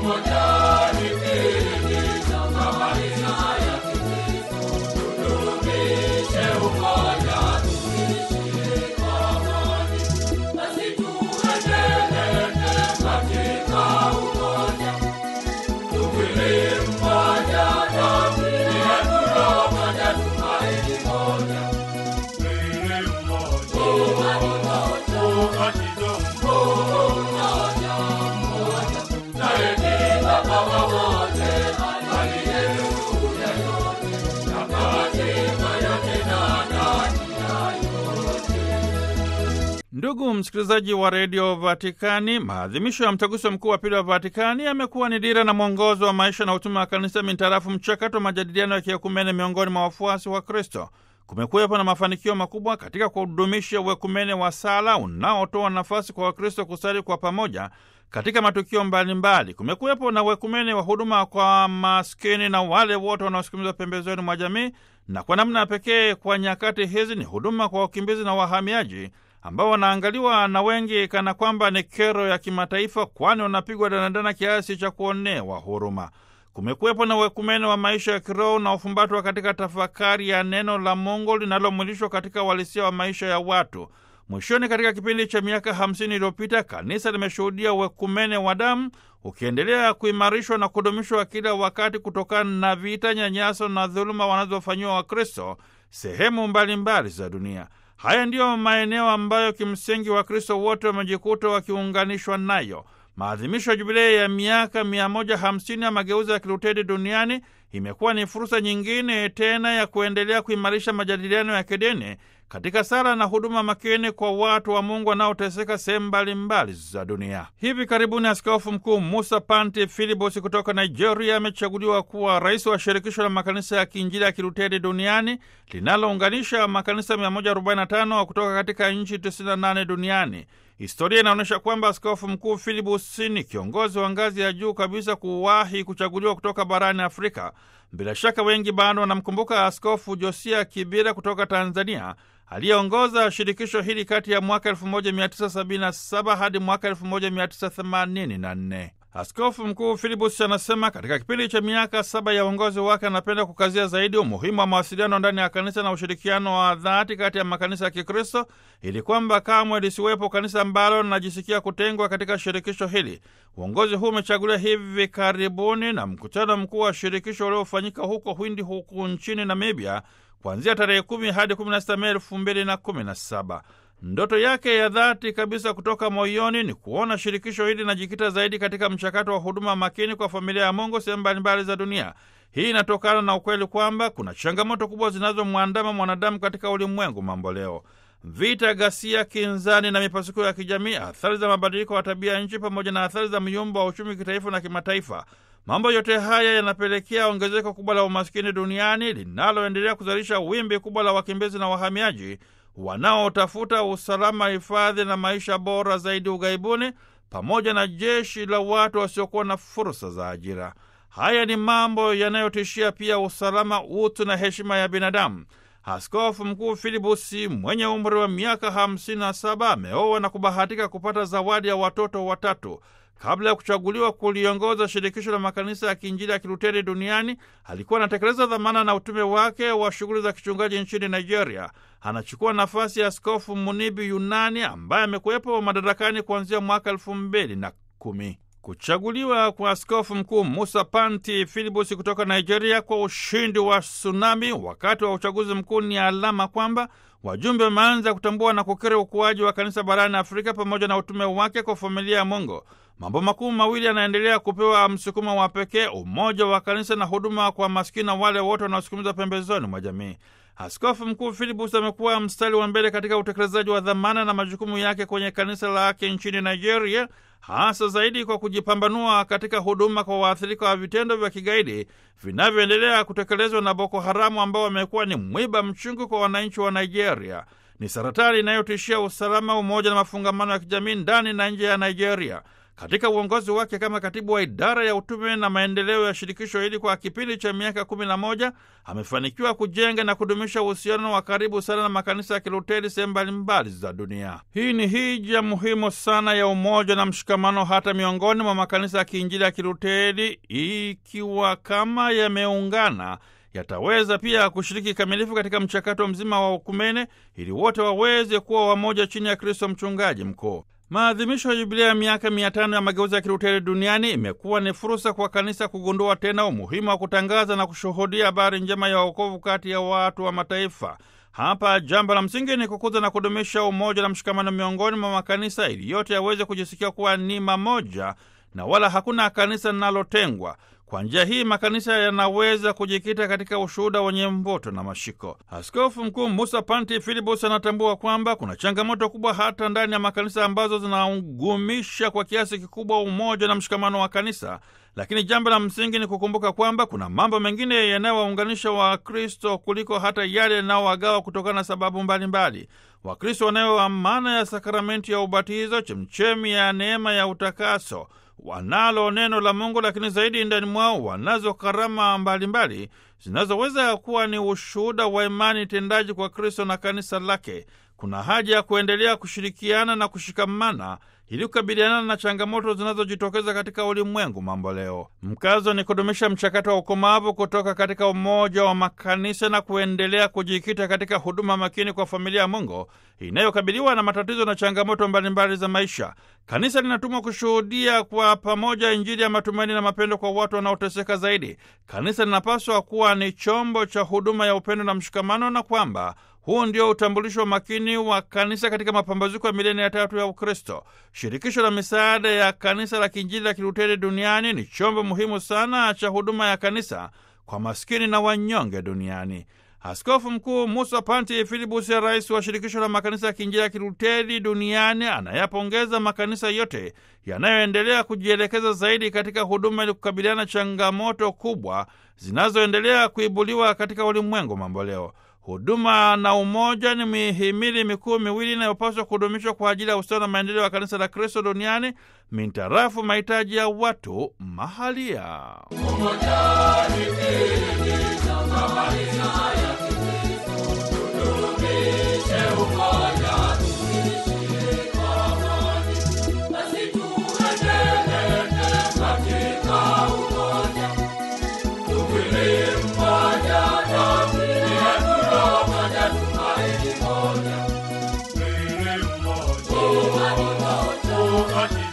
Ndugu msikilizaji wa redio Vatikani, maadhimisho ya mtaguso mkuu wa pili wa Vatikani yamekuwa ni dira na mwongozo wa maisha na utume wa kanisa mintarafu mchakato wa majadiliano ya kiekumene miongoni mwa wafuasi wa Kristo. Kumekuwepo na mafanikio makubwa katika kudumisha uekumene wa sala unaotoa nafasi kwa Wakristo kusali kwa pamoja katika matukio mbalimbali. Kumekuwepo na uekumene wa huduma kwa maskini na wale wote wanaosukumizwa pembezoni mwa jamii, na kwa namna pekee kwa nyakati hizi ni huduma kwa wakimbizi na wahamiaji ambao wanaangaliwa na wengi kana kwamba ni kero ya kimataifa, kwani wanapigwa danadana kiasi cha kuonewa huruma. Kumekuwepo na uekumene wa maisha ya kiroho na ufumbatwa katika tafakari ya neno la Mungu linalomwilishwa katika uhalisia wa maisha ya watu. Mwishoni, katika kipindi cha miaka hamsini iliyopita, kanisa limeshuhudia uekumene wa damu ukiendelea kuimarishwa na kudumishwa kila wakati kutokana na vita, nyanyaso na dhuluma wanazofanyiwa Wakristo sehemu mbalimbali za dunia. Haya ndiyo maeneo ambayo kimsingi Wakristo wote wamejikuta wakiunganishwa nayo. Maadhimisho ya jubilei ya miaka 150 ya mageuzi ya Kiluteri duniani imekuwa ni fursa nyingine tena ya kuendelea kuimarisha majadiliano ya kidini katika sala na huduma makini kwa watu wa Mungu wanaoteseka sehemu mbalimbali za dunia. Hivi karibuni Askofu Mkuu Musa Panti Filibos kutoka Nigeria amechaguliwa kuwa rais wa shirikisho la makanisa ya kiinjili ya Kiluteri duniani linalounganisha makanisa 145 kutoka katika nchi 98 duniani. Historia inaonyesha kwamba askofu mkuu Filibus ni kiongozi wa ngazi ya juu kabisa kuwahi kuchaguliwa kutoka barani Afrika. Bila shaka wengi bado wanamkumbuka Askofu Josia Kibira kutoka Tanzania, aliyeongoza shirikisho hili kati ya mwaka 1977 hadi mwaka 1984. Askofu mkuu Filibus anasema katika kipindi cha miaka saba ya uongozi wake anapenda kukazia zaidi umuhimu wa mawasiliano ndani ya kanisa na ushirikiano wa dhati kati ya makanisa ya Kikristo ili kwamba kamwe lisiwepo kanisa ambalo linajisikia kutengwa katika shirikisho hili. Uongozi huu umechaguliwa hivi karibuni na mkutano mkuu wa shirikisho uliofanyika huko Hwindi huku nchini Namibia kuanzia tarehe kumi hadi 16 Mei elfu mbili na kumi na saba. Ndoto yake ya dhati kabisa kutoka moyoni ni kuona shirikisho hili linajikita zaidi katika mchakato wa huduma makini kwa familia ya Mungu sehemu mbalimbali za dunia. Hii inatokana na ukweli kwamba kuna changamoto kubwa zinazomwandama mwanadamu katika ulimwengu mambo leo: vita, ghasia, kinzani na mipasuko ya kijamii, athari za mabadiliko ya tabia nchi, pamoja na athari za myumbo wa uchumi kitaifa na kimataifa. Mambo yote haya yanapelekea ongezeko kubwa la umaskini duniani linaloendelea kuzalisha wimbi kubwa la wakimbizi na wahamiaji wanaotafuta usalama, hifadhi na maisha bora zaidi ughaibuni, pamoja na jeshi la watu wasiokuwa na fursa za ajira. Haya ni mambo yanayotishia pia usalama, utu na heshima ya binadamu. Askofu Mkuu Filibusi mwenye umri wa miaka 57 ameoa na kubahatika kupata zawadi ya watoto watatu. Kabla ya kuchaguliwa kuliongoza shirikisho la makanisa ya kiinjili ya Kiluteri duniani, alikuwa anatekeleza dhamana na utume wake wa shughuli za kichungaji nchini Nigeria. Anachukua nafasi ya Askofu Munibi Yunani ambaye amekuwepo madarakani kuanzia mwaka elfu mbili na kumi. Kuchaguliwa kwa askofu mkuu Musa Panti Filibus kutoka Nigeria kwa ushindi wa tsunami wakati wa uchaguzi mkuu ni alama kwamba wajumbe wameanza kutambua na kukiri ukuaji wa kanisa barani Afrika pamoja na utume wake kwa familia ya Mungu. Mambo makuu mawili yanaendelea kupewa msukumo wa pekee: umoja wa kanisa na huduma kwa maskini na wale wote wanaosukumiza pembezoni mwa jamii. Askofu mkuu Filibus amekuwa mstari wa mbele katika utekelezaji wa dhamana na majukumu yake kwenye kanisa lake nchini Nigeria, hasa zaidi kwa kujipambanua katika huduma kwa waathirika wa vitendo vya kigaidi vinavyoendelea kutekelezwa na Boko Haramu, ambao wamekuwa ni mwiba mchungu kwa wananchi wa Nigeria. Ni saratani inayotishia usalama, umoja na mafungamano ya kijamii ndani na nje ya Nigeria. katika uongozi wake kama katibu wa idara ya utume na maendeleo ya shirikisho hili kwa kipindi cha miaka kumi na moja amefanikiwa kujenga na kudumisha uhusiano wa karibu sana na makanisa ya Kiluteri sehemu mbalimbali za dunia. Hii ni hija muhimu sana ya umoja na mshikamano hata miongoni mwa makanisa ya kiinjili ya Kiluteri, ikiwa kama yameungana yataweza pia kushiriki kikamilifu katika mchakato mzima wa ukumene ili wote waweze kuwa wamoja chini ya Kristo mchungaji mkuu. Maadhimisho ya jubilia ya miaka mia tano ya mageuzi ya Kiluteri duniani imekuwa ni fursa kwa kanisa kugundua tena umuhimu wa kutangaza na kushuhudia habari njema ya wokovu kati ya watu wa mataifa. Hapa jambo la msingi ni kukuza na kudumisha umoja na mshikamano miongoni mwa makanisa ili yote yaweze kujisikia kuwa ni mamoja na wala hakuna kanisa linalotengwa. Kwa njia hii makanisa yanaweza kujikita katika ushuhuda wenye mvuto na mashiko. Askofu Mkuu Musa Panti Filibus anatambua kwamba kuna changamoto kubwa hata ndani ya makanisa ambazo zinagumisha kwa kiasi kikubwa umoja na mshikamano wa kanisa, lakini jambo la msingi ni kukumbuka kwamba kuna mambo mengine yanayowaunganisha Wakristo kuliko hata yale yanayowagawa kutokana na sababu mbalimbali. Wakristo wanayo amana ya sakramenti ya ubatizo, chemchemi ya neema ya utakaso wanalo neno la Mungu, lakini zaidi ndani mwao wanazo karama mbalimbali zinazoweza kuwa ni ushuhuda wa imani tendaji kwa Kristo na kanisa lake. Kuna haja ya kuendelea kushirikiana na kushikamana ili kukabiliana na changamoto zinazojitokeza katika ulimwengu mambo leo. Mkazo ni kudumisha mchakato wa ukomavu kutoka katika umoja wa makanisa na kuendelea kujikita katika huduma makini kwa familia ya Mungu inayokabiliwa na matatizo na changamoto mbalimbali za maisha. Kanisa linatumwa kushuhudia kwa pamoja Injili ya matumaini na mapendo kwa watu wanaoteseka zaidi. Kanisa linapaswa kuwa ni chombo cha huduma ya upendo na mshikamano, na kwamba huu ndio utambulisho wa makini wa kanisa katika mapambazuko ya milenia ya tatu ya Ukristo. Shirikisho la misaada ya kanisa la kiinjili la Kiluteri duniani ni chombo muhimu sana cha huduma ya kanisa kwa maskini na wanyonge duniani. Askofu Mkuu Musa Panti Filibus, ya rais wa shirikisho la makanisa ya kiinjili ya Kiluteri duniani, anayapongeza makanisa yote yanayoendelea kujielekeza zaidi katika huduma ili kukabiliana changamoto kubwa zinazoendelea kuibuliwa katika ulimwengu mamboleo. Huduma na umoja ni mihimili mikuu miwili inayopaswa kudumishwa kwa ajili ya ustawi na maendeleo ya kanisa la Kristo duniani mintarafu mahitaji ya watu mahalia. Wakati